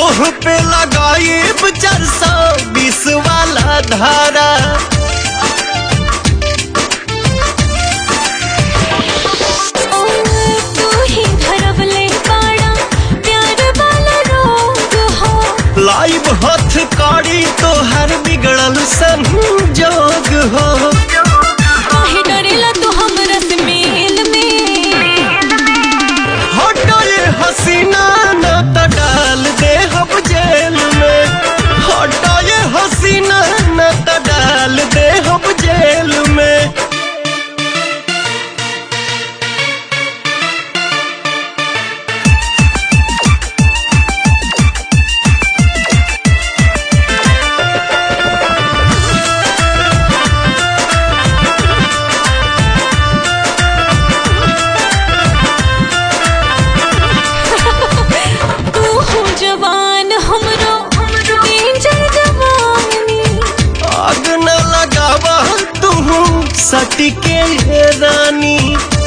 तोह पे लगाइब चार सौ बीस वाला धारा तू ही धरवले बाड़ा प्यार वाला रोग हो लाइव हथ कड़ी तोहर बिगड़ल संजोग हो काहे डरेला तू हमरा से मेल में हटो ये हसीना न त डाल दे हम जेल में हटो ये हसीना न त डाल दे हम जेल में तू हो जवान हमरो डेंजर जवानी आग न लगावा तू सटके रानी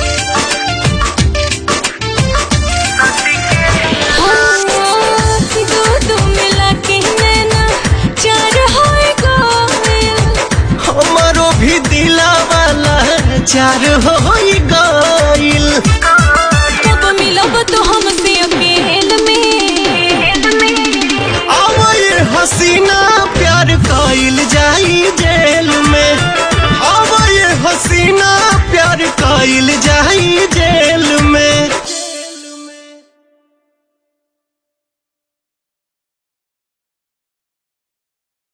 दो दो मिला के नैना चार होए गइल हमारो भी दिला वाला चार हो गइल कब मिलब तो हमसे अकेल में आवा ये हसीना प्यार कइल जाई जेल में आवा ये हसीना प्यार कइल जाई